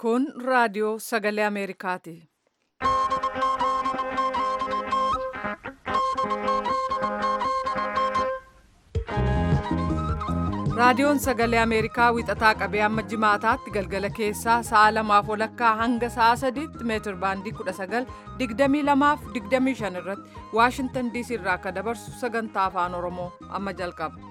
Kun raadiyoo sagalee Ameerikaati. Raadiyoon sagalee Ameerikaa wixataa qabee hamma jimaataatti galgala keessaa sa'a lamaaf walakkaa hanga sa'a sadiitti meetir baandii 19 22 fi 25 irratti Waashintan DC irraa akka dabarsu sagantaa afaan Oromoo amma jalqaba.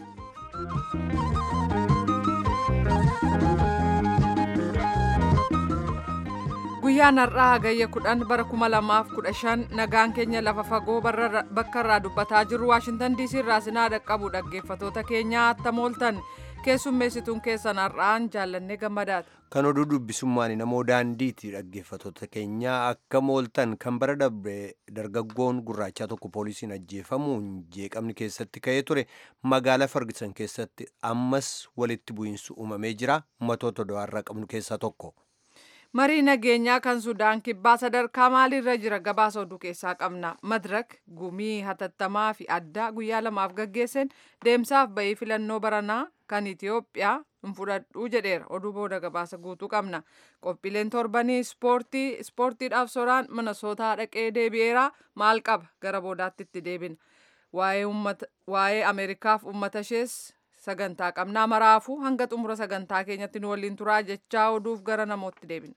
Guyyaan har'aa hagayya 10 bara 2015 nagaan keenya lafa fagoo bakka irraa dubbataa jirru Waashintan DC irraa sinaa dhaqqabu dhaggeeffatoota keenyaa attam ooltan keessummeessituun keessan har'aan jaallannee gammadaati. Kan oduu dubbisummaan namoo daandiiti dhaggeeffatoota keenyaa akkam ooltan kan bara darbe dargaggoon gurraachaa tokko poolisiin ajjeefamuun jeeqamni keessatti ka'ee ture magaalaa Fargisan keessatti ammas walitti bu'iinsu uumamee jira ummatoota do'aarraa qabnu keessaa tokko. marii nageenyaa kan sudaan kibbaa sadarkaa maaliirra jira gabaasa oduu keessaa qabna madirak gumii hatattamaa fi addaa guyyaa lamaaf gaggeesseen deemsaaf ba'ii filannoo baranaa kan itiyoophiyaa hin fudhadhuu jedheera oduu booda gabaasa guutuu qabna qophiileen torbanii ispoortii ispoortiidhaaf soraan minnesootaa dhaqee deebi'eera maal qaba gara boodaatti itti deebina waa'ee ameerikaaf uummata ishees sagantaa qabnaa maraafuu hanga xumura sagantaa keenyatti nu waliin turaa jechaa oduuf gara namootti deebina.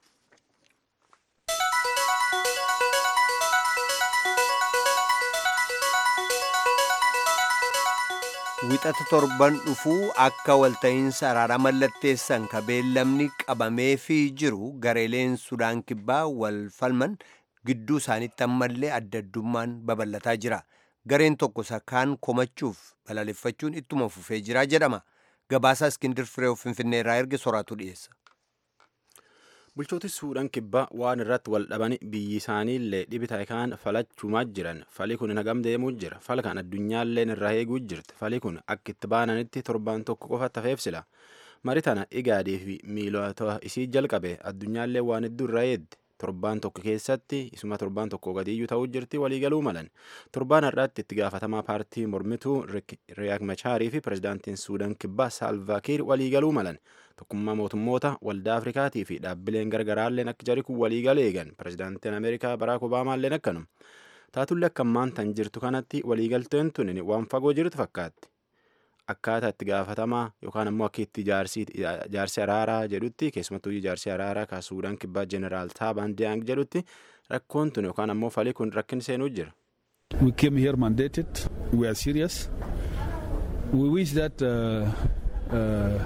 Wixata torban dhufuu akka walta'iinsa araaraa mallatteessan ka beellamni qabameefii jiru gareeleen Sudaan kibbaa wal falman gidduu isaaniitti ammallee adda addummaan babal'ataa jira. gareen tokko sakaan komachuuf balaaleffachuun ittuma fufee jira jedhama gabaasaa iskindir fireew finfinnee irraa erge soraatu dhiyeessa. bulchooti suudaan kibbaa waan irratti wal dhabani biyyi isaaniillee dhibita kaan falachuumaa jiran falii kun nagam deemuu jira fala kan addunyaalleen irraa eeguu jirti falii kun akka itti baananitti torbaan tokko qofa tafeefsila mari tana igaadii fi miilota isii jalqabe addunyaallee waan hedduu irraa eedde torbaan tokko keessatti isuma torbaan tokko gadiyyuu ta'uu jirti waliigaluu malan torbaan har'aatti itti gaafatamaa paartii mormituu riyaak machaarii fi pirezidaantiin suudaan kibbaa saalvaakiir waliigaluu malan tokkummaa mootummoota waldaa afrikaatii fi dhaabbileen gargaraalleen akka jari kun waliigalee eegan pirezidaantiin ameerikaa baraak obaamaalleen akkanum taatullee akka ammaan tan jirtu kanatti waliigalteen tun waan fagoo jirtu fakkaatti akkaataa itti gaafatamaa yookaan ammoo akka itti jaarsi araaraa jedhutti keessumattuu jaarsi araaraa ka suudaan kibbaa jeneraal taabaan diyaang jedhutti rakkoon tun yookaan ammoo falii kun rakkin seenuu jira. We came here mandated. We are serious. We wish that uh, uh,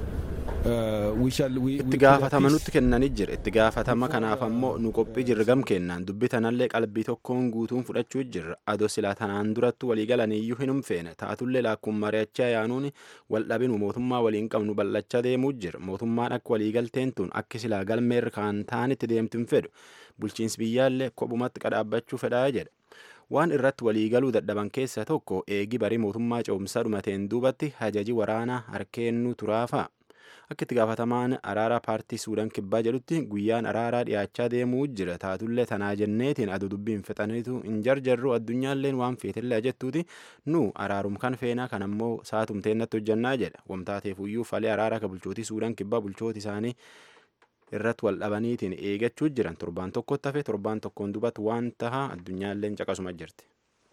itti gaafatama nutti kennanii jira itti gaafatama kanaaf ammoo nu qophii jirra gam kennaan dubbi tanallee qalbii tokkoon guutuun fudhachuu jirra adoo silaa tanaan durattu waliigalaniiyyuu hin umfeene taatullee laakkuun mari'achaa yaanuun wal dhabinu mootummaa waliin qabnu bal'achaa deemuu jira mootummaan akka waliigalteen tun akka silaa galmeerra kaan taanitti deemtu hin fedhu bulchiinsi biyyaallee kophumatti qadhaabbachuu fedhaa jedha. waan irratti waliigaluu dadhaban keessaa tokko eegi barii mootummaa ce'umsaa dhumateen duubatti hajaji waraanaa harkeennuu turaafa. akka itti gaafatamaan araaraa paartii suudaan kibbaa jedhutti guyyaan araaraa dhiyaachaa deemuu jira taatullee tanaa jenneetiin aduu dubbiin fixaniitu hin jarjarru addunyaalleen waan feetillee jettuuti nu araarum kan feenaa kan ammoo saatumteennatti hojjannaa jedha wamtaateefuyyuu falee araaraa ka bulchootii suudaan kibbaa bulchooti isaanii irratti wal dhabaniitiin eegachuu jiran torbaan tokkotti hafe torbaan tokkoon dubatti waan tahaa addunyaalleen caqasuma jirti.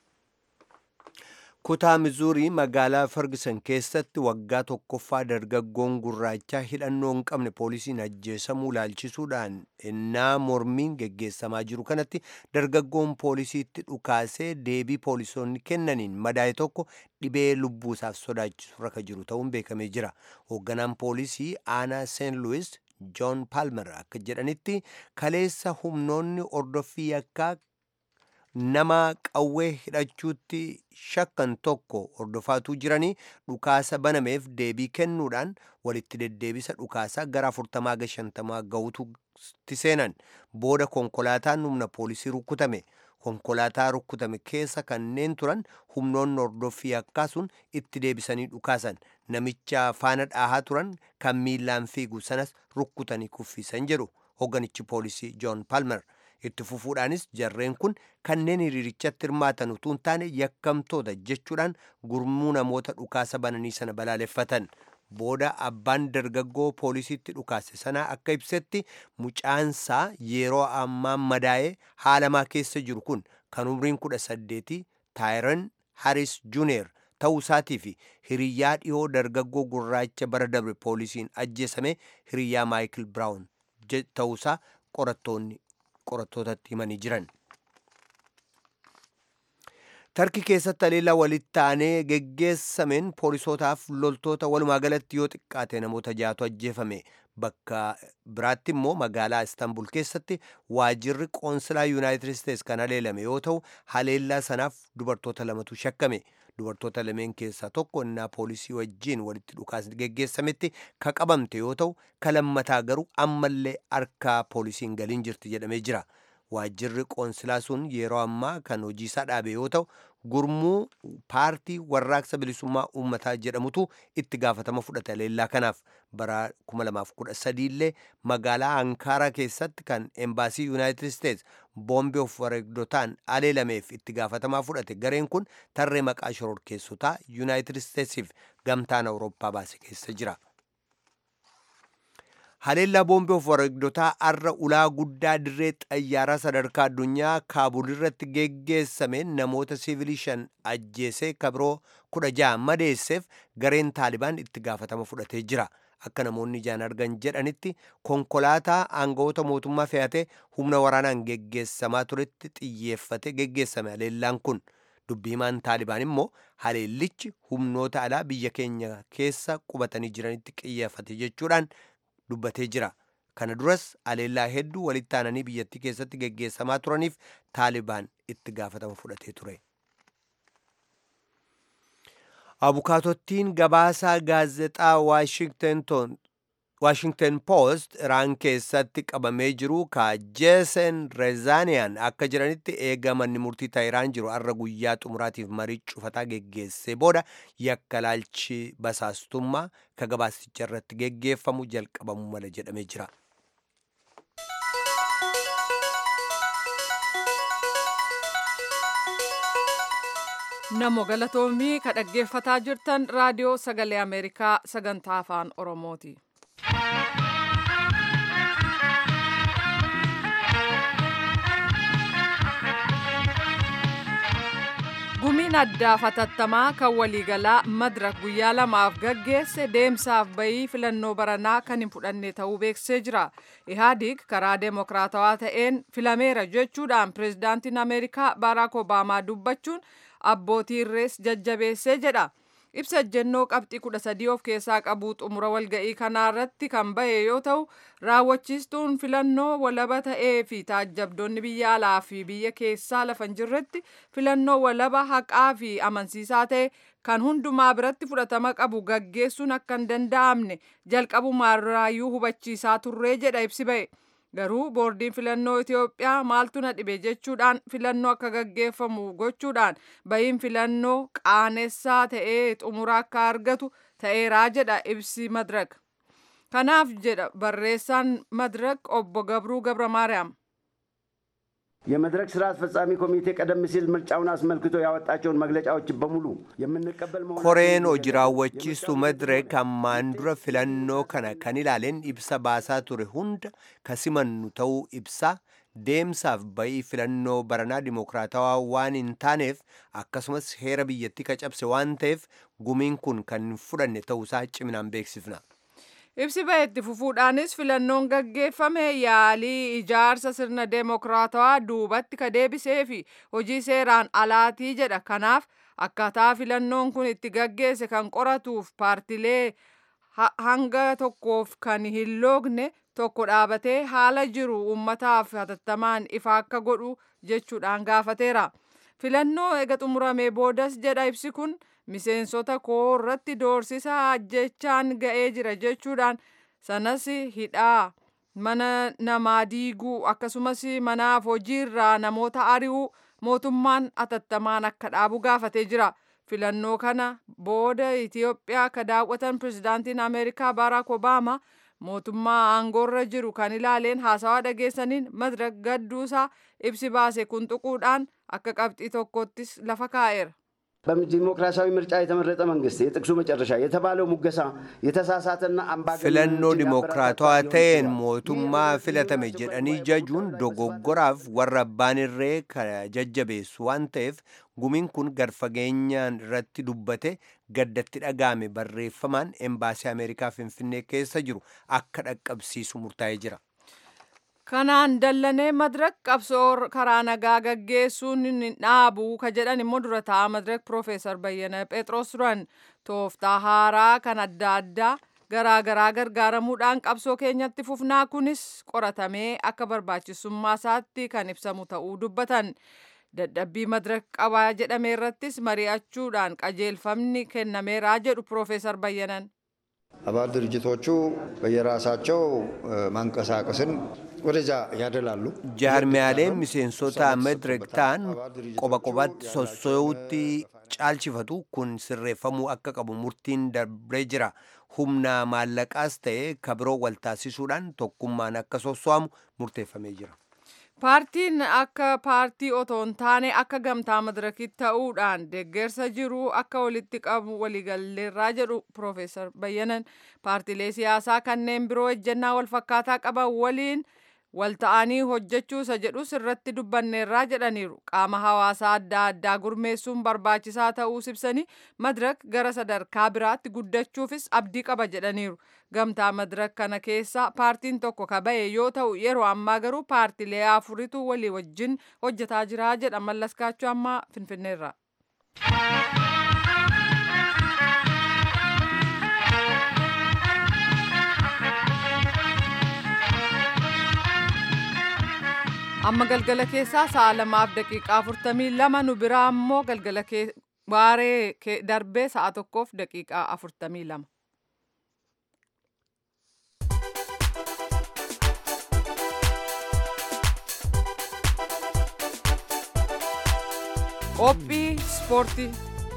kutaa mizuurii magaalaa fargisan keessatti waggaa tokkoffaa dargaggoon gurraachaa hidhannoo hin qabne poolisiin ajjeesamuu laalchisuudhaan innaa mormiin geggeessamaa jiru kanatti dargaggoon poolisiitti dhukaasee deebii poolisoonni kennaniin madaa'e tokko dhibee lubbuusaaf sodaachisu rakka jiru ta'uun beekamee jira hoogganaan poolisii aanaa seen luwis joon paalmer akka jedhanitti kaleessa humnoonni ordoffii yakkaa nama qawwee hidhachuutti shakkan tokko hordofaatuu jiranii dhukaasa banameef deebii kennuudhaan walitti deddeebisa dhukaasaa gara afurtamaa ga shantamaa ga'uutti seenan booda konkolaataan humna poolisii rukkutame konkolaataa rukkutame keessa kanneen turan humnoonni hordoffii yakkaa sun itti deebisanii dhukaasan namicha faana dhaahaa turan kan miillaan fiigu sanas rukkutanii kuffisan jedhu hogganichi poolisii joon palmer itti fufuudhaanis jarreen kun kanneen hiriirichatti hirmaatan utuu hin taane yakkamtoota jechuudhaan gurmuu namoota dhukaasa bananii sana balaaleffatan booda abbaan dargaggoo poolisiitti dhukaase sanaa akka ibsetti mucaansaa yeroo ammaan madaa'ee haalamaa keessa jiru kun kan umriin kudha saddeeti taayiran haris juuniyer ta'uu isaatii fi hiriyyaa dhiyoo dargaggoo gurraacha bara dabre poolisiin ajjeesame hiriyyaa maayikil biraawun ta'uusaa qorattoonni qorattootatti himanii jiran. tarki keessatti haleellaa walitti aanee geggeessameen poolisootaaf loltoota walumaa galatti yoo xiqqaate namoota jaatu ajjeefame bakka biraatti immoo magaalaa istanbul keessatti waajirri qoonsilaa yuunaayitid isteets kan haleelame yoo ta'u haleellaa sanaaf dubartoota lamatu shakkame dubartoota lameen keessaa tokko innaa poolisii wajjiin walitti dhukaasni geggeessametti ka qabamte yoo ta'u ka lammataa garuu ammallee harkaa poolisiin galiin jirti jedhamee jira. waajjirri qoonsilaa sun yeroo ammaa kan hojiisaa dhaabe yoo ta'u gurmuu paartii warraaqsa bilisummaa uummataa jedhamutu itti gaafatama fudhate haleellaa kanaaf bara 2013 illee magaalaa ankaaraa keessatti kan embaasii yuunaayitid isteets boombii of wareegdotaan haleelameef itti gaafatamaa fudhate gareen kun tarree maqaa shororkeessotaa yuunaayitid isteetsiif gamtaan awurooppaa baase keessa jira. haleellaa boombii of wareegdotaa arra ulaa guddaa dirree xayyaaraa sadarkaa addunyaa kaabul irratti geggeessameen namoota siivilii shan ajjeesee kabiroo kudha ja'a madeesseef gareen taalibaan itti gaafatama fudhatee jira akka namoonni ijaan argan jedhanitti konkolaataa aangawoota mootummaa fe'atee humna waraanaan geggeessamaa turetti xiyyeeffate geggeessame haleellaan kun dubbiimaan taalibaan immoo haleellichi humnoota alaa biyya keenya keessa qubatanii jiranitti xiyyeeffate jechuudhaan dubbatee jira kana duras haleellaa hedduu walitti aananii biyyattii keessatti geggeessamaa turaniif taalibaan itti gaafatama fudhatee ture. abukaatottiin gabaasaa gaazexaa waashingten poost iraan keessatti qabamee jiru ka jeesen rezaaniyaan akka jiranitti eega manni murtii taayiraan jiru arra guyyaa xumuraatiif marii cufataa geggeessee booda yakka laalchi basaastummaa ka gabaasicha irratti geggeeffamu jalqabamuu mala jedhamee jira. namo galatoomii ka dhaggeeffataa jirtan raadiyoo sagalee ameerikaa sagantaa afaan oromooti. gumiin addaa fatattamaa kan waliigalaa madirak guyyaa lamaaf gaggeesse deemsaaf bayii filannoo baranaa kan hin fudhanne ta'uu beeksisee jira ihaadig karaa deemokiraatawaa ta'een filameera jechuudhaan pireezidaantiin ameerikaa baaraak obaamaa dubbachuun abbootii irrees jajjabeessee jedha ibsa ejjennoo qabxii kudha sadii of keessaa qabu xumura walga'ii kanaarratti kan bahe yoo ta'u raawwachiistuun filannoo walaba ta'ee fi taajjabdoonni biyya alaa fi biyya keessaa lafa hin jirretti filannoo walaba haqaa fi amansiisaa ta'e kan hundumaa biratti fudhatama qabu gaggeessuun akka hin danda'amne jalqabumaarraayyuu hubachiisaa turree jedha ibsi bahe. garuu boordiin filannoo Itoophiyaa maaltu na dhibe jechuudhaan filannoo akka gaggeeffamu gochuudhaan bahiin filannoo qaanessaa ta'ee xumura akka argatu ta'eeraa jedha ibsi madirak kanaaf jedha barreessaan madirak obbo Gabruu Gabra Maariyaam. የመድረክ ስራ አስፈጻሚ ኮሚቴ ቀደም ሲል ምርጫውን አስመልክቶ ያወጣቸውን መግለጫዎች በሙሉ የምንቀበል መሆኑን koreen hojii raawwachiistu madireek ammaan dura filannoo kana kan ilaaleen ibsa baasaa ture hunda kasimannu ta'uu ibsaa deemsaaf bayii filannoo baranaa dimokiraatawaa waan hin taaneef akkasumas heera biyyattii cabse waan ta'eef gumiin kun kan hin fudhanne ta'uusaa ciminaan beeksifna. ibsi bahetti fufuudhaanis filannoon gaggeeffame yaalii ijaarsa sirna deemokiraatawaa duubatti ka deebisee fi hojii seeraan alaatii jedha kanaaf akkaataa filannoon kun itti gaggeesse kan qoratuuf paartilee hanga tokkoof kan hin loogne tokko dhaabatee haala jiru uummataaf hatattamaan ifa akka godhu jechuudhaan gaafateera filannoo ega xumuramee boodas jedha ibsi kun miseensota koo irratti doorsisa ajjechaan ga'ee jira jechuudhaan sanas hidhaa mana namaa diiguu akkasumas manaaf hojiirraa namoota ari'uu mootummaan hatattamaan akka dhaabu gaafatee jira. filannoo kana booda Itiyoophiyaa ka daawwatan pirezidaantiin Ameerikaa Baaraak Obaamaa mootummaa aangoorra jiru kan ilaaleen haasawaa dhageessaniin madirak gadduusaa ibsi baase kun tuquudhaan akka qabxii tokkottis lafa kaa'eera. በዲሞክራሲያዊ ምርጫ የተመረጠ መንግስት የጥቅሱ መጨረሻ የተባለው ሙገሳ የተሳሳተና filannoo dimokiraatawaa ta'een mootummaa filatame jedhanii jajuun dogoggoraaf warra abbaan irree jajjabeessu waan ta'eef gumiin kun gadfageenyaan irratti dubbate gaddatti dhaga'ame barreeffamaan embaasii ameerikaa finfinnee keessa jiru akka dhaqqabsiisu murtaa'ee jira. kanaan dallanee madirak qabsoo karaa nagaa gaggeessuun dhaabuu ka jedhan immoo dura ta'a madirak piroofeesar bayyana phexros turan tooftaa haaraa kan adda addaa garaagaraa gargaaramuudhaan qabsoo keenyatti fufnaa kunis qoratamee akka barbaachisummaa isaatti kan ibsamu ta'uu dubbatan dadhabbii madirak qabaa jedhame irrattis mari'achuudhaan qajeelfamni kennameeraa jedhu piroofeesar bayyanan አባል ድርጅቶቹ በየራሳቸው ማንቀሳቀስን ወደዛ ያደላሉ። jaarmiyaaleen miseensota madirak ta'an qoba qobatti sossoo'utti caalchifatu kun sirreeffamuu akka qabu murtiin darbee jira humna maallaqaas ta'e kabiroo wal taasisuudhaan tokkummaan akka sosso'amu murteeffamee jira. paartiin akka paartii otoo hin taane akka gamtaa madirakitti ta'uudhaan deeggarsa jiru akka walitti qabu waliigalleerraa jedhu piroofeesar bayyanan paartiilee siyaasaa kanneen biroo ejjennaa walfakkaataa qaban waliin wal ta'anii hojjechuu isa jedhus irratti dubbanneerraa jedhaniiru qaama hawaasaa adda addaa gurmeessuun barbaachisaa ta'uu ibsanii madirak gara sadarkaa biraatti guddachuufis abdii qaba jedhaniiru gamtaa madirak kana keessa paartiin tokko ka ba'e yoo ta'u yeroo ammaa garuu paartiilee afuritu walii wajjin hojjetaa jira jedha mallaskaachuu ammaa finfinneerra. amma galgala keessaa sa'a lamaaf daqiiqaa afurtamii lama nu biraa ammoo galgala waaree darbee sa'a tokkoof daqiiqaa afurtamii lama. qophii ispoortii.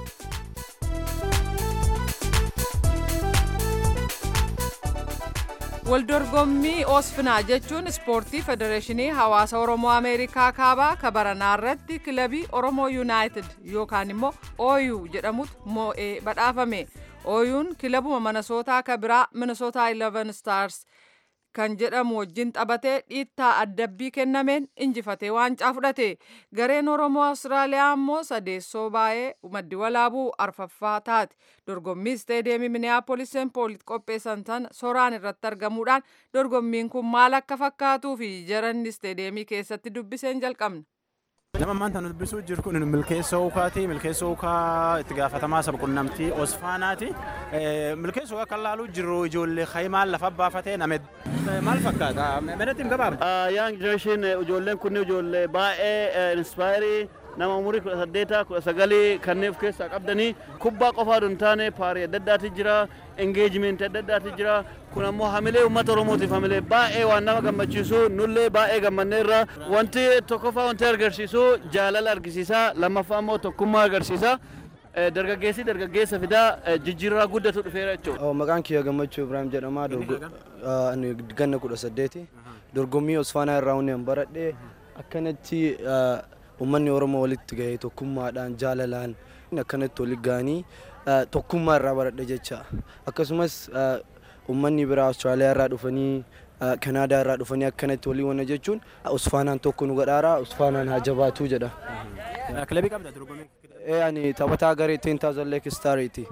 waldorgommii oosfinaa jechuun ispoortii federeeshinii hawaasa oromoo ameerikaa kaabaa kabaranaa irratti kilabii oromoo yuunaayitid yookaan immoo ooyuu jedhamutu moo'ee badhaafame ooyuun kilabuma minnesootaa ka biraa minnesootaa 11 stars kan jedhamu wajjin taphatee dhiittaa addabbii kennameen injifatee waancaa fudhate gareen oromoo awustiraaliyaa ammoo sadeessoo baay'ee maddi walaabuu arfaffaa taate dorgommii isteedeemii miniyaapolis seempoolit qopheessan sana soraan irratti argamuudhaan dorgommiin kun maal akka fakkaatuu fi jaranni isteedeemii keessatti dubbiseen jalqabna. Nama maanta nu dubbisuu jiru kun milkeessoo ukaati. Milkeessoo ukaa itti gaafatamaa saba qunnamtii Osfaanaati. Milkeessoo ukaa kan laaluu jiru ijoollee Hayimaan lafa baafatee name maal fakkaata? Meedatti hin gabaabne. Young generation ijoolleen kunni ijoollee baay'ee inspaayirii nama umurii kudha saddeeta kudha sagalii kanneen of keessaa qabdanii kubbaa qofaa hin taane paarii adda addaati jira engejimenti adda addaati jira kun ammoo hamilee uummata oromootiif hamilee baay'ee waan nama gammachiisu nullee baay'ee gammanneerra wanti tokkoffaa wanti agarsiisu jaalala argisiisa lammaffaa ammoo tokkummaa agarsiisa. dargaggeessi dargaggeessa fidaa jijjiirraa guddatu dhufeera jechuudha. Maqaan kiyya gammachuu Ibrahim jedhama. Ganna kudha saddeeti. Dorgommii Osfaanaa irraa hundi baradhee akkanatti uummanni Oromoo walitti gahee tokkummaadhaan jaalalaan akkanatti walitti gahanii tokkummaa irraa baradhe jecha. Akkasumas uummanni biraa Awustiraaliyaa irraa dhufanii Kanaadaa irraa dhufanii akkanatti walii wana jechuun Osfaanaan tokko nu gadhaara Osfaanaan haa jabaatuu jedha. Kilabii qabda dorgommii? ani taphataa garee 10000 Lake Stariiti.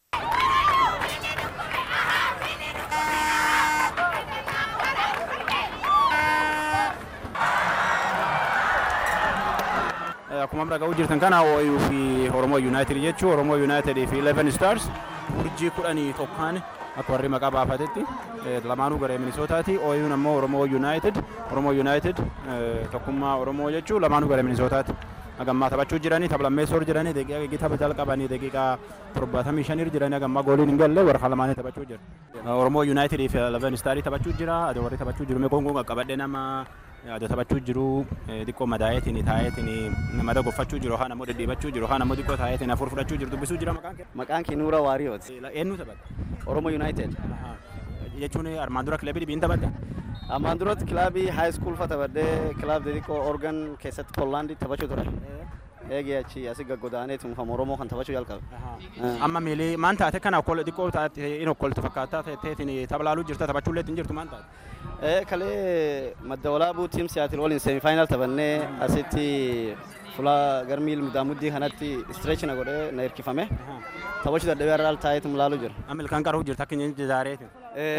Akkuma amma dhaga'uu jirtan kana OU fi Oromoo United jechuun Oromoo United fi 11 Stars urjii kudhanii tokkaan akka warri maqaa baafatetti lamaanuu garee Minisootaati. OU'n ammoo Oromoo United Oromoo United tokkummaa Oromoo jechuun lamaanuu garee Minisootaati. agammaa taphachuu jiranii tapha lammeessoo jiranii daqiiqaa gigii tapha jalqabanii daqiiqaa torbaatamii shanii jiranii agammaa gooliin hin galle warra lamaanii taphachuu jira. Oromoo Yuunaayitid fi Leven Istaarii taphachuu jira adoo warri taphachuu jiru meeqoon kun qaqqabadhee nama adoo taphachuu jiru xiqqoo madaa'eetiin taa'eetiin mada goffachuu jiru haan ammoo dhidhiibachuu jiru haan ammoo xiqqoo taa'eetiin afur fudhachuu jiru dubbisuu jira maqaan kee. Maqaan kee Nuura Waariyooti. Eenyu taphatta? Oromoo Yuunaayitid. Jechuun armaan dura kilabii dhibiin taphatta? Ammaan duratti kilaabii haay iskuul fa taphadhee kilaab xixiqqoo organ keessatti Poolaandii taphachuu ture. eegee achi asi gaggodaaneetum kan Oromoo kan taphachuu jalqabe. Amma miilii maan taate kana okkol xiqqoo taate in okkoltu fakkaataa teetiin taphalaaluu jirta taphachuullee ittiin jirtu maan taate. Eh, kalee madda walaabuu tiim siyaatil waliin seemifaayinaal taphannee asitti fuula garmiil mudaamuddii kanatti istireechina godhee na hirkifame. Taphachuu dadhabee irraa taayeetum laaluu jira. Amma ilkaan qaruu jirta akka inni jizaareetiin.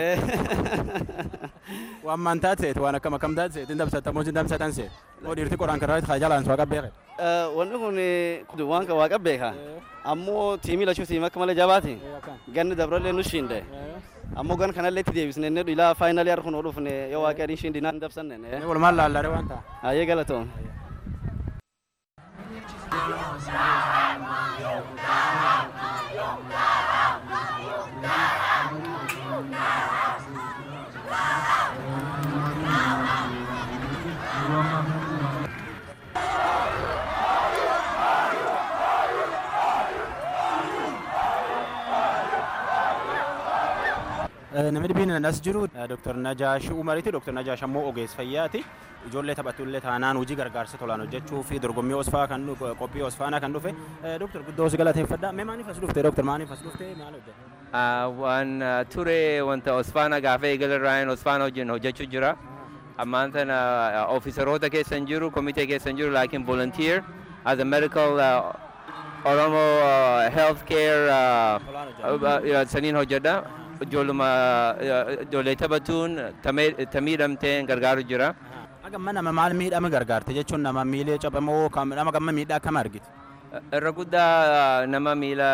Waan maan taate seeti waan akkam akkam taate seeti dabsata moo dabsatan seeti. Oo dhiirti qoraan karraa haa jalaan suwaqa beeke. Wanni kun waan kan waaqa beeka. Ammoo tiimii lachuu tiimii akka malee jabaati. Ganni dabrallee nu shiinde. Ammoo gan kanallee itti deebisne inni ilaa faayinaalii harkuun oolufne yoo waaqaa adiin shiindi naan dabsanne. Walumaan laallare waan ta'a. Ayyee galatoom. Namni dhibbiin as jiru Dr. Najaash Umariiti. Dr. Najaash ammoo ogeessa fayyaati. Ijoollee taphatullee taanaan hojii gargaarsa tolaan hojjechuu fi dorgommii osfaa kan qophii osfaanaa kan dhufe. Dr. Guddoo si galateeffadha. Mee maaliif as dhufte Dr. maaliif as dhufte maal hojjette? Waan ture wanta osfaana gaafa eegalarraan osfaana wajjin hojjechuu jira. Ammaan tana ofiisaroota keessan jiru, komitee keessan jiru, laakiin volunteer as a medical uh, Oromo uh, health care uh, saniin hojjedha. ijoolluma ijoollee taphatuun tamiidhamteen gargaaru jira. Gamma nama maal miidhame gargaarte jechuun nama miilee cabamoo nama gamma miidhaa akkam argite? Irra guddaa nama miila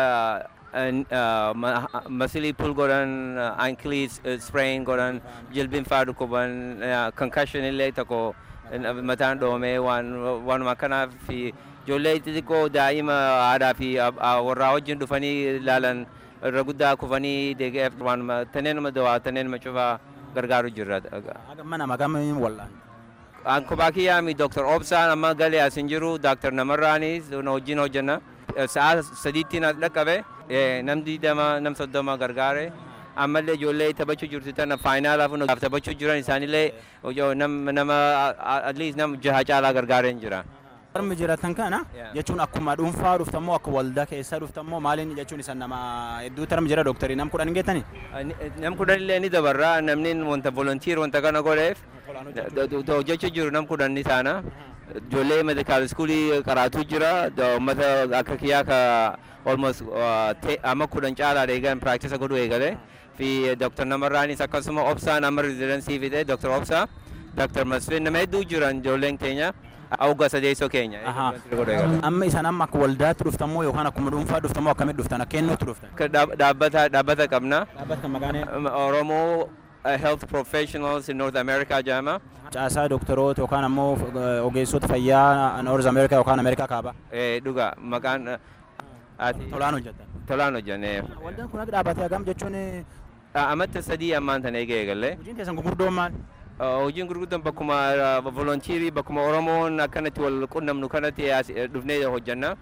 masilii pul godhan, ankilii sprain godhan, jilbiin faa dhukkuban, concussion illee tokko mataan dhoomee waanuma akkanaaf fi ijoollee xixiqqoo daa'ima aadaa fi warraa wajjin dhufanii ilaalan irra guddaa kufanii deegeef waanuma taneenuma dawaa taneenuma cufaa gargaaru jirra. Gamma nama gamma wallaan. Ankubaa kiyyaami Dr. Obsaan amma galee as hin jiru Dr. Namarraanis wajjin hojjenna. Sa'a sadiitti na dhaqqabe nam digdama nam soddoma gargaare. ammallee ijoollee taphachuu jirtu tana faayinaalaaf taphachuu jiran isaanillee nama at least nama jaha caalaa gargaareen jira. Warmi jiratan kana jechuun akkuma dhuunfaa dhuftammoo akka waldaa keessa dhuftammoo maaliin jechuun isa nama hedduu tarmi jira dooktarii nam kudhan geettani? Nam kudhan illee ni dabarra namni wanta volontiir wanta kana godheef hojjechuu jiru nam kudhan ni taana. Ijoollee medikaal iskuulii qaraatuu jira uummata akka kiyyaa ka almost amma kudhan caalaa eegan piraktisa godhuu eegale. Fi Dr. Namarraanis akkasuma Obsaan amma rezidansii fide Dr. Obsaa Dr. Masfin nama hedduu jiran ijoolleen keenya. awga sadeessoo keenya. Amma isaan amma akka waldaatti dhuftamoo yookaan akkuma dhuunfaa dhuftamoo akkamitti dhuftan akka eenyutti dhuftan? Dhaabbata dhaabbata qabna. Dhaabbata kan maqaan Oromoo Health Professionals in North America jedhama. Caasaa doktoroota yookaan ammoo ogeessota fayyaa North America yookaan Ameerikaa kaaba. Dhuga maqaan Tolaan hojjetan. Tolaan hojjenne. Waldaan kun akka dhaabbate hagam jechuun Amata sadii ammaan tana eegee eegalle. hojiin keessan gurguddoon maal? hojiin gurguddoon bakkuma volontiirii bakkuma oromoon akkanatti wal qunnamnu kanatti dhufnee hojjanna.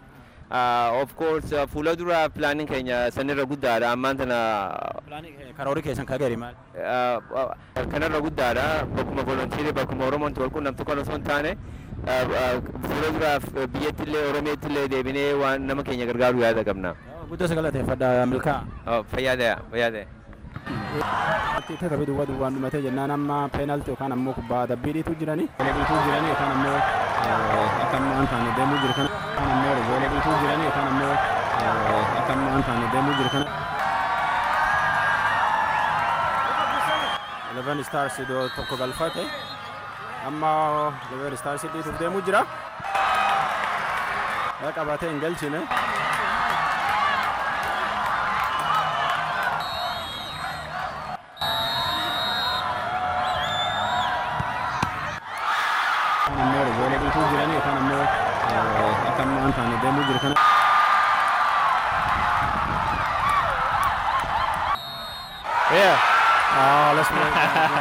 Of course fuula dura pilaaniin keenya sanirra guddaadha ammaan tana. Karoorri keessan kagari maal? Kanarra guddaadha bakkuma volontiirii bakkuma oromoon wal qunnamtu kan osoo hin taane fuula dura biyyatti illee oromiyaatti illee deebinee waan nama keenya gargaaru yaada qabna. Guddoo sagalateeffadha milkaa. Fayyaadee fayyaadee. Itti taphee duwwaa duwwaan dhumatee jennaan amma peenaalti yookaan ammoo kubbaa dabbii dhiituu jiranii. Goolee dhiituu jiranii yookaan ammoo akka ammoo waan taane deemuu jiru kana. Yookaan ammoo goolee dhiituu jiranii yookaan ammoo akka ammoo waan taane deemuu jiru kana. Eleven Stars iddoo tokko galfate. Amma Eleven Stars dhiituuf deemuu jira. Qabatee hin galchine. ammoo goolee dhiituu jiranii yookaan ammoo akka ammoo waan taane deemuu jiru kana. Yeah. Oh, let's move.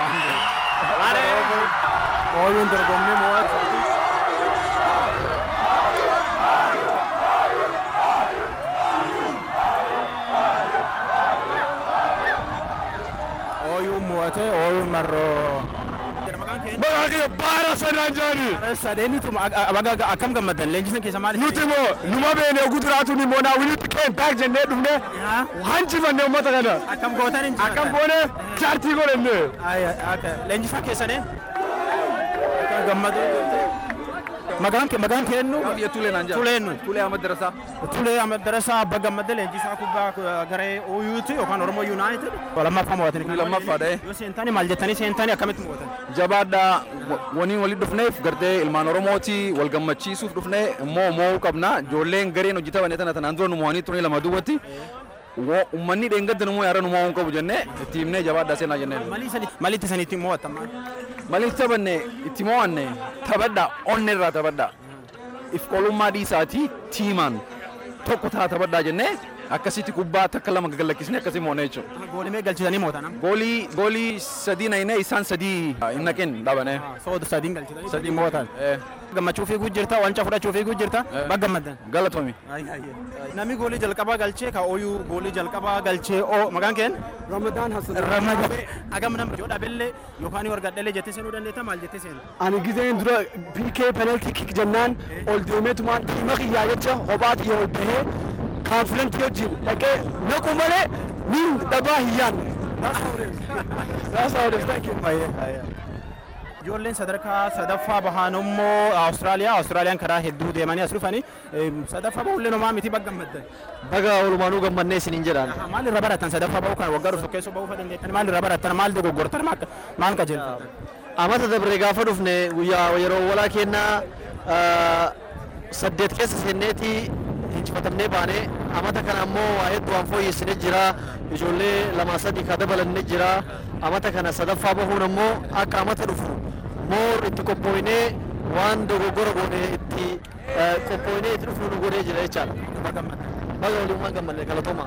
Oyun dorgommii mo'atu. Oyun mo'ate oyun marroo. Bakka baara sanaan jaani. Sadeenitu akkam gammadan leenjisan keessa maali? Nuti immoo numa beene oguu duraatuun immoo naa wilitti keen taak jennee dhufne hanjifannee uummata kana. Akkam gootan hin Akkam goone chaartii godhenne. Leenjisaa keessanii gammadu. Maqaan kee maqaan keennu? Tulee naan jaa. Tuleennu. Tulee Ahmad Darasaa. Tulee Ahmad Darasaa Abba Gammadee leenjisaa kubbaa garee OU'ti yookaan Oromoo United. Lammaffaa mo'atanii. Lammaffaa dha'ee. Yoo seentanii maal jettanii seentanii akkamitti mo'atan? Jabaadhaa waniin walitti dhufneef gartee ilmaan Oromooti wal gammachiisuuf dhufnee immoo mo'uu qabna. Ijoolleen gareen hojjetaman tana tanaan dura nu mo'anii turanii lama duwwatti. Uummanni dheengadda nu yaara nu mo'uu qabu jennee itti himnee jabaadhaa seenaa jennee. Malitti sanitti mo'atan maal? Malitti taphanne itti mo'anne taphadhaa onne irraa taphadhaa. If qolummaa dhiisaatii tiimaan tokko taa taphadhaa jennee akkasitti kubbaa takka lama gagalakkisne akkasii mo'ne jechuudha. Goolii mee galchitanii mo'atan? Goolii goolii sadii naqinee isaan sadii hin naqin dhabane. Sooda sadiin galchitanii Sadii mo'atan. Gammachuu fiiguu jirta wanca fudhachuu fiiguu jirta bakka gammaddan. Galatomi. Namni goolii jalqabaa galchee ka ooyuu goolii jalqabaa galchee oo maqaan keen? Ramadaan Hassan. Ramadaan. Agam nama yoo dhaabellee yookaan wargadhalee jettee seenuu dandeetta maal jettee seenu? Ani gizeen dura PK penalty kick jennaan ol deemeetumaan dhiima kiyyaa jecha kophaati yoo ol bahee kaanfilantii wajjin dhaqee naqu malee miin dhabaa hin yaadne. That's how it is. Thank you. Ijoolleen sadarkaa sadaffaa bahan immoo Awustiraaliyaa Awustiraaliyaan karaa hedduu deemanii as dhufanii sadaffaa bahullee nomaa miti bakka gammaddan. Baga walumaanuu gammannee isiniin jedhaan. Maal irra baratan sadaffaa bahuu kan waggaa dhufu keessoo bahuu dandeettan maal irra baratan maal dogoggortan maal qajeelfatan. Amata dabree gaafa dhufne guyyaa yeroo walaa kennaa saddeet keessa seenneeti injifatamnee baane amata kana ammoo waa hedduu waan fooyyessinee jira ijoollee lama sadii ka dabalannee jira amata kana sadaffaa bahuun ammoo akka amata dhufu moor itti qophooynee waan dogoggora goone itti qophooynee itti dhufnu nu godhee jira jechaadha. Baga waliin gammanne galatooma.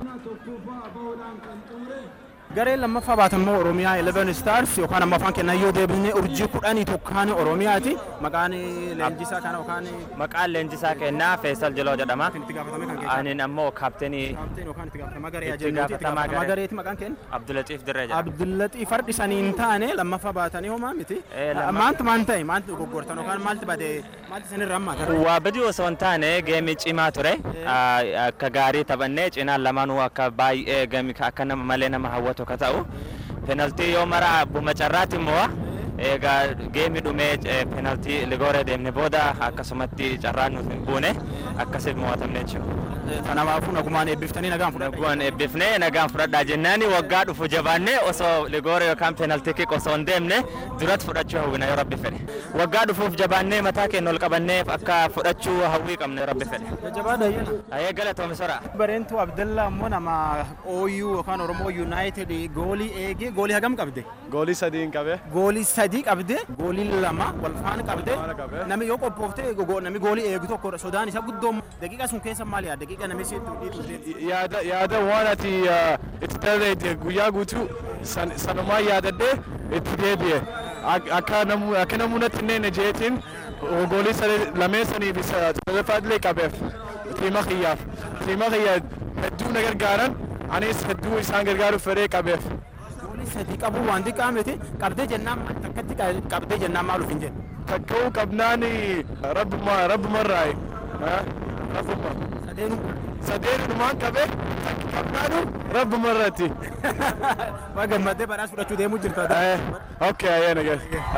Gareen lammaffaa baatan immoo Oromiyaa 11 Stars yookaan ammoo afaan kennaa yoo deebisne urjii kudhanii tokkaan Oromiyaati. Maqaan leenjisaa kana yookaan Maqaan leenjisaa kennaa Feesal Jiloo jedhama. Ani ammoo kaaptenii itti gaafatamaa garee itti gaafatamaa garee gareeti maqaan kenna. Abdulaxiif Dirree jedhama. Abdullaxii fardi sanii hin taane lammaffaa baatanii homaa miti. lammaffaa- Maantu maan ta'e maantu dogoggortan yookaan maaltu bade maaltu isinirra hammaatan. Waa badii osoo hin taane geemii cimaa ture. Akka gaarii taphannee cinaan lamaanuu akka baay'ee geemii akka nama malee nama hawwatu akka ta'u. Penaltii yoo mara abbuma carraatti immoo egaa geemii dhumee penaltii ligooree deemne booda akkasumatti carraan nuuf hin buune akkasitti mo'atamne jechuudha. Kanaafuu nagumaan eebbiftanii nagaan fudhadha. Nagumaan eebbifnee nagaan fudhadhaa jennaani waggaa dhufu jabaannee osoo ligooree yookaan penaltii kick osoo hin deemne duratti fudhachuu hawwina yoo rabbi fedhe. Waggaa dhufuuf jabaannee mataa keenya ol qabannee akka fudhachuu hawwii qabna yoo rabbi fedhe. Jabaadha iyyana. Ayee galatoome sora. Bareentuu Abdallaa immoo nama OU yookaan Oromoo United goolii eegee goolii hagam qabde? Goolii sadii qabe. Goolii sadii qabde goolii lama wal faana qabde namni yoo qophoofte namni goolii eegu tokko sodaan isa guddoo daqiiqa sun keessa maal yaadda daqiiqa namni si Yaada yaada waan ati uh, itti dalagne guyyaa guutuu san- sanumaa yaadadhee itti deebi'e. Ak- Akka namu akka namuu natti hin neene jeetiin goolii sadi- lameen saniif isa sadaffaallee qabeef tiima kiyyaaf. Tiima kiyya hedduu na gargaaran anis hedduu isaan gargaaruuf fedhee qabeef. goolii sadii qabu waan xiqqaa miti qabdee jennaan takkatti qabdee jennaan maal hin jedhu. Takka'uu qabnaan rabbuma rabbumarraayi. Rabbuma. Sadeenu. Sadeenumaan qabe takki qabnaanu rabbumarratti. Waa gammaddee badhaas fudhachuu deemuu jirta. Okay, ayyee nagas.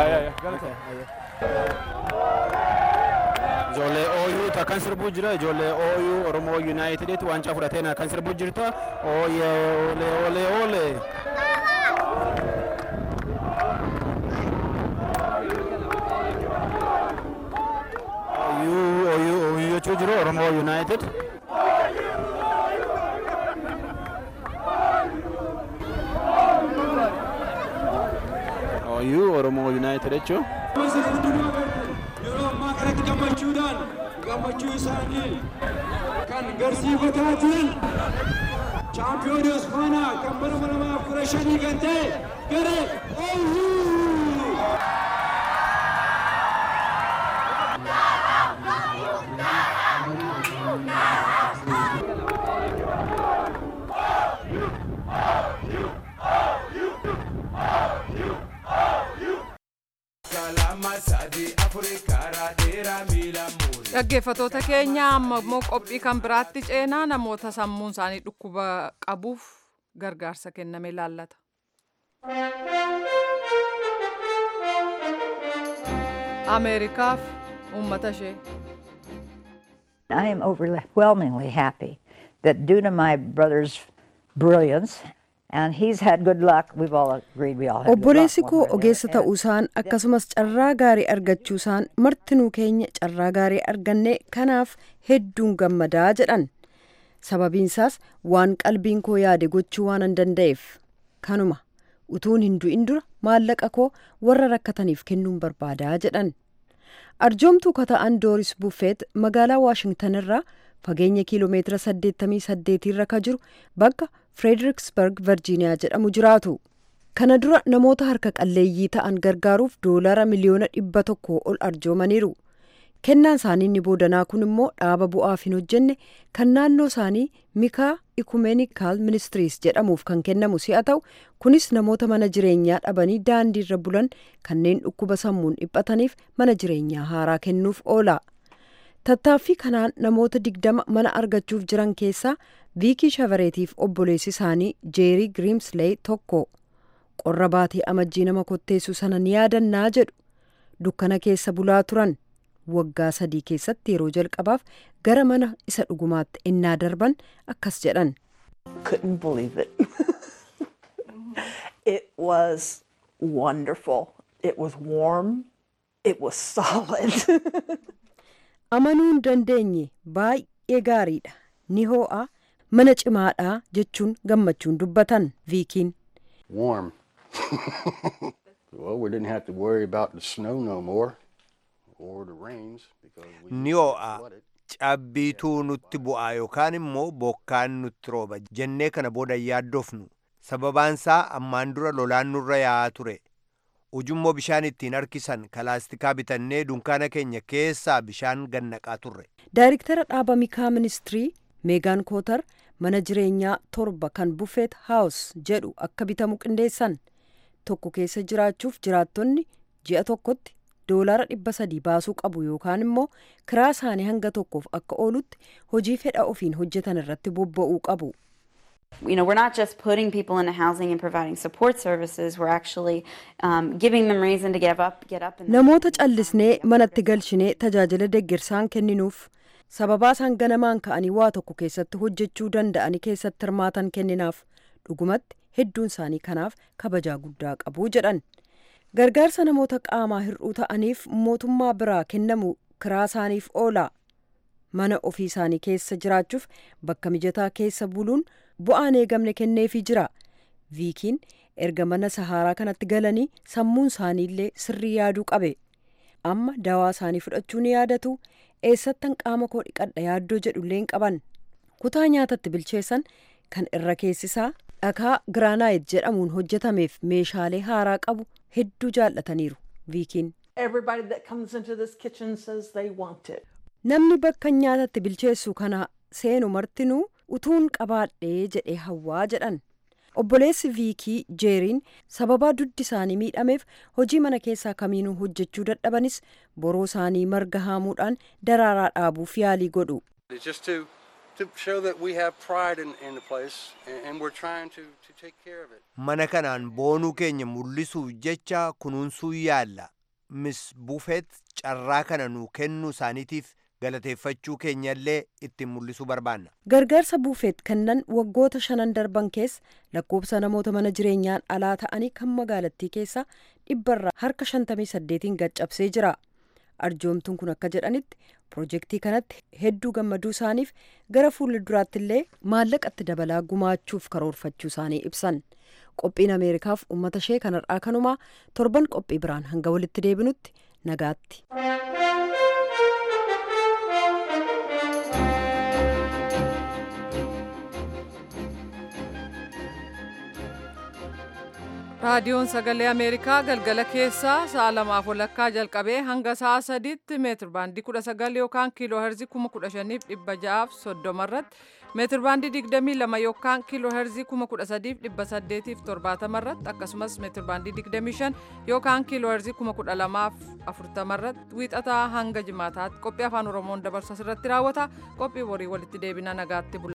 Ijoollee OU ta kan sirbuu jira ijoollee OU Oromoo Uniteditti waancaa fudhatee kan sirbuu jirta. Ooyee oolee oolee oolee. OU OU OU jechuu jiru Oromoo United. OU Oromoo United jechuun. yeroo ammaa kanatti gammachuudhaan gammachuu isaanii kan garsiifataatiin chaampiyoonii osfaanaa kan bara kuma lamaaf kudha shanii kan ta'e garee ooyuu. Kalama Dhaggeeffatoota keenya amma immoo qophii kan biraatti ceenaa namoota sammuun isaanii dhukkuba qabuuf gargaarsa kenname ilaallata. Ameerikaaf uummata ishee. I am overwhelmingly happy that due to my brother's brilliance, and he's had good luck, we've all agreed we all had good luck. Obboleessi koo ogeessa ta'uusaan akkasumas carraa gaarii argachuusaan martinuu keenya carraa gaarii arganne kanaaf hedduun gammadaa jedhan. Sababiinsaas waan qalbiin koo yaade gochuu waan hin danda'eef kanuma utuun hin du'in dura maallaqa koo warra rakkataniif kennuun barbaadaa jedhan. Arjoomtuu kata'an Dooris Buffeet magaalaa Waashingtan irraa fageenya kiiloomeetira 88 irra ka jiru bakka Fredericksburg, Virgiiniyaa jedhamu jiraatu. Kana dura namoota harka qalleeyyii ta'an gargaaruuf doolara miliyoona dhibba tokko ol arjoomaniiru. Kennaan isaanii inni boodanaa kun immoo dhaaba bu'aaf hin hojjenne kan naannoo isaanii Mikaa Ikumeeniikaal Ministiriis jedhamuuf kan kennamu si'a ta'u kunis namoota mana jireenyaa dhabanii daandii irra bulan kanneen dhukkuba sammuun dhiphataniif mana jireenyaa haaraa kennuuf oola. Tattaaffii kanaan namoota digdama mana argachuuf jiran keessaa Viikii Shavareetiif obboleessi isaanii Jeerii Giriimsleey tokko. Qorra baatee amajjii nama kotteessu sana ni yaadannaa jedhu. Dukkana keessa bulaa turan. Waggaa sadii keessatti yeroo jalqabaaf gara mana isa dhugumaatti innaa darban akkas jedhan. couldn't believe it. it was wonderful. It was warm. It was solid. Amanuu hin dandeenye baay'ee gaariidha. Ni hoo'a mana cimaadha jechuun gammachuun dubbatan viikiin. Warm. well, we didn't have to worry about the snow no more or the rains because we Ni hoo'a cabbiituu nutti bu'aa yookaan immoo bokkaan nutti rooba jennee kana booda yaaddofnu sababaansaa ammaan dura lolaan nurra yaa'aa ture ujummoo bishaan ittiin harkisan kalaastikaa bitannee dunkaana keenya keessaa bishaan gannaqaa turre. Daayiriktara dhaaba mikaa ministirii meegaan kootar mana jireenyaa torba kan buffeet haawus jedhu akka bitamu qindeessan tokko keessa jiraachuuf jiraattonni ji'a tokkotti doolaara dhibba sadii baasuu qabu yookaan immoo kiraa isaanii hanga tokkoof akka oolutti hojii fedha ofiin hojjetan irratti bobba'uu qabu. You know, we're not just putting people into housing and providing support services. We're actually um, giving them reason to get up, get up. And Namoota callisnee manatti galchinee tajaajila deeggarsaan kenninuuf sababaa isaan ganamaan ka'anii waa tokko keessatti hojjechuu danda'anii keessatti hirmaatan kenninaaf dhugumatti hedduun isaanii kanaaf kabajaa guddaa qabu jedhan. Gargaarsa namoota qaamaa hir'uu ta'aniif mootummaa biraa kennamu kiraa isaaniif oola. Mana ofii isaanii keessa jiraachuuf bakka mijataa keessa buluun bu'aan eegamne kenneefii jira. Viikiin erga mana saharaa kanatti galanii sammuun isaaniillee sirrii yaaduu qabe. Amma dawaa isaanii fudhachuu ni yaadatu. Eessattan qaama koo dhiqadha yaaddoo jedhullee hin qaban. Kutaa nyaatatti bilcheessan kan irra keessisaa dhakaa giraanaayit jedhamuun hojjetameef meeshaalee haaraa qabu hedduu jaallataniiru. Viikiin. Everybody that comes into this kitchen says they want it. Namni bakka nyaatatti bilcheessu kana seenu martinuu utuun qabaadhee jedhee hawwaa jedhan. Obboleessi Viikii Jeeriin sababaa duddi isaanii miidhameef hojii mana keessaa kamiinuu hojjechuu dadhabanis boroo isaanii marga haamuudhaan daraaraa dhaabuuf yaalii godhu. It's just to to show that we have pride in, in the place and, and we're trying to, to take care of it. Mana kanaan boonuu keenya mul'isuuf jecha kunuunsuu yaalla. Miss Buufeet carraa kana nuu kennuu isaaniitiif galateeffachuu keenyallee ittiin mul'isuu barbaanna. Gargaarsa buufeet kennan waggoota shanan darban keessa lakkoofsa namoota mana jireenyaan alaa ta'anii kan magaalattii keessaa dhibbarraa harka 58 gaccabsee jira. Arjoomtuun kun akka jedhanitti pirojektii kanatti hedduu gammaduu isaaniif gara fuula duraatti illee maallaqatti dabalaa gumaachuuf karoorfachuu isaanii ibsan. Qophiin Ameerikaaf uummata ishee kanarraa kanumaa torban qophii biraan hanga walitti deebinutti nagaatti. raadiyoon sagalee ameerikaa galgala keessaa sa'a lamaaf walakkaa jalqabee hanga sa'a sadiitti meetir baandii kudha sagal yookaan kiiloo herzii kuma kudha shaniif dhibba ja'aaf soddoma irratti meetir baandii digdamii lama yookaan kiiloo herzii kuma kudha sadiif dhibba saddeetiif torbaatama irratti akkasumas meetir baandii digdamii shan yookaan kiiloo herzii kuma kudha lamaaf afurtama irratti wiixataa hanga jimaataatti qophii afaan oromoon dabarsu asirratti raawwata qophii borii walitti deebina nagaatti